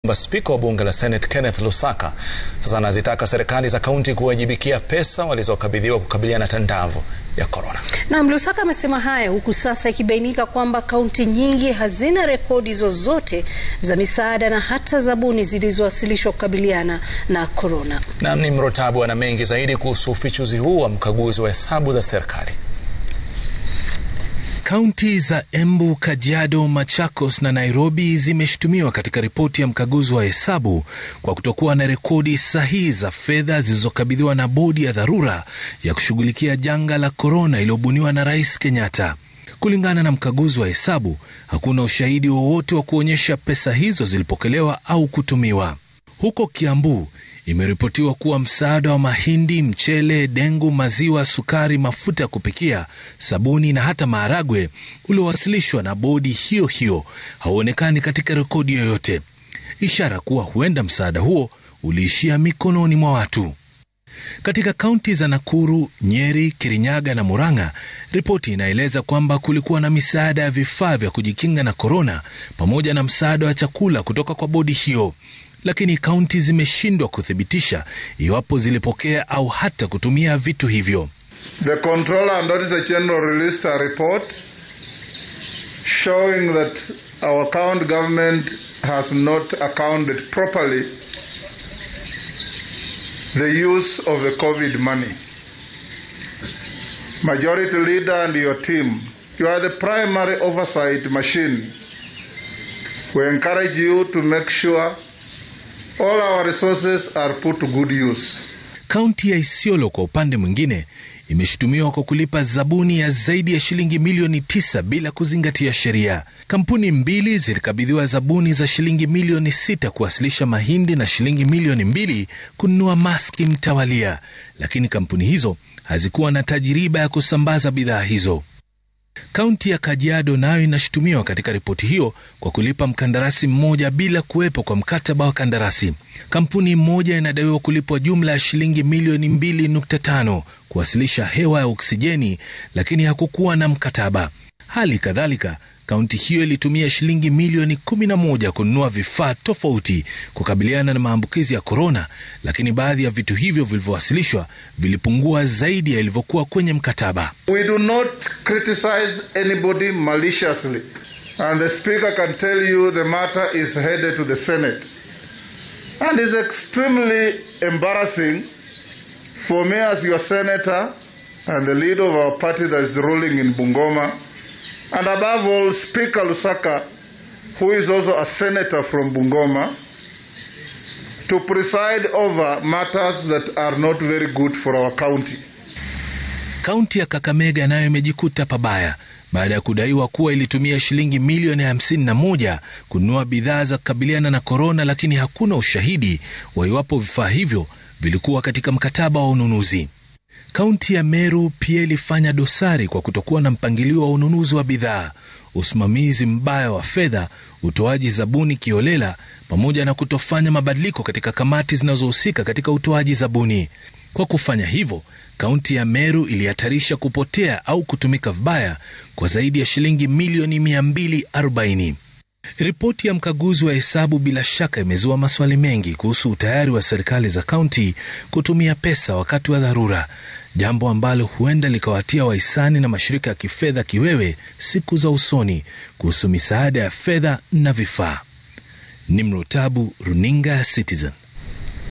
Spika wa bunge la Senate Kenneth Lusaka sasa anazitaka serikali za kaunti kuwajibikia pesa walizokabidhiwa kukabiliana na tandavu ya korona. Naam, Lusaka amesema haya huku sasa ikibainika kwamba kaunti nyingi hazina rekodi zozote za misaada na hata zabuni zilizowasilishwa kukabiliana na korona. Naam, ni Mrotabu ana mengi zaidi kuhusu ufichuzi huu wa mkaguzi wa hesabu za serikali. Kaunti za Embu, Kajiado, Machakos na Nairobi zimeshutumiwa katika ripoti ya mkaguzi wa hesabu kwa kutokuwa na rekodi sahihi za fedha zilizokabidhiwa na bodi ya dharura ya kushughulikia janga la korona iliyobuniwa na Rais Kenyatta. Kulingana na mkaguzi wa hesabu, hakuna ushahidi wowote wa kuonyesha pesa hizo zilipokelewa au kutumiwa. Huko Kiambu imeripotiwa kuwa msaada wa mahindi, mchele, dengu, maziwa, sukari, mafuta ya kupikia, sabuni na hata maharagwe uliowasilishwa na bodi hiyo hiyo hauonekani katika rekodi yoyote, ishara kuwa huenda msaada huo uliishia mikononi mwa watu. Katika kaunti za Nakuru, Nyeri, Kirinyaga na Murang'a, ripoti inaeleza kwamba kulikuwa na misaada ya vifaa vya kujikinga na korona pamoja na msaada wa chakula kutoka kwa bodi hiyo lakini kaunti zimeshindwa kuthibitisha iwapo zilipokea au hata kutumia vitu hivyo. The Controller and Auditor General released a report showing that our county government has not accounted properly the use of the COVID money. Majority Leader and your team, you are the primary oversight machine. We encourage you to make sure all our resources are put to good use. Kaunti ya Isiolo kwa upande mwingine imeshutumiwa kwa kulipa zabuni ya zaidi ya shilingi milioni tisa bila kuzingatia sheria. Kampuni mbili zilikabidhiwa zabuni za shilingi milioni sita kuwasilisha mahindi na shilingi milioni mbili kununua maski mtawalia, lakini kampuni hizo hazikuwa na tajiriba ya kusambaza bidhaa hizo. Kaunti ya Kajiado nayo inashutumiwa katika ripoti hiyo kwa kulipa mkandarasi mmoja bila kuwepo kwa mkataba wa kandarasi. Kampuni moja inadaiwa kulipwa jumla ya shilingi milioni 2.5 kuwasilisha hewa ya oksijeni, lakini hakukuwa na mkataba. Hali kadhalika kaunti hiyo ilitumia shilingi milioni 11 kununua vifaa tofauti kukabiliana na maambukizi ya korona, lakini baadhi ya vitu hivyo vilivyowasilishwa vilipungua zaidi ya ilivyokuwa kwenye mkataba. We do not criticize anybody maliciously and the speaker can tell you the matter is headed to the Senate and is extremely embarrassing for me as your senator and the leader of our party that is ruling in Bungoma and above all Speaker Lusaka, who is also a senator from Bungoma, to preside over matters that are not very good for our county. Kaunti ya Kakamega nayo imejikuta pabaya baada ya kudaiwa kuwa ilitumia shilingi milioni 51 kununua bidhaa za kukabiliana na korona, lakini hakuna ushahidi wa iwapo vifaa hivyo vilikuwa katika mkataba wa ununuzi. Kaunti ya Meru pia ilifanya dosari kwa kutokuwa na mpangilio wa ununuzi wa bidhaa, usimamizi mbaya wa fedha, utoaji zabuni kiolela, pamoja na kutofanya mabadiliko katika kamati zinazohusika katika utoaji zabuni. Kwa kufanya hivyo, kaunti ya Meru ilihatarisha kupotea au kutumika vibaya kwa zaidi ya shilingi milioni 240. Ripoti ya mkaguzi wa hesabu bila shaka imezua maswali mengi kuhusu utayari wa serikali za kaunti kutumia pesa wakati wa dharura, jambo ambalo huenda likawatia wahisani na mashirika ya kifedha kiwewe siku za usoni kuhusu misaada ya fedha na vifaa. Nimrotabu, runinga ya Citizen.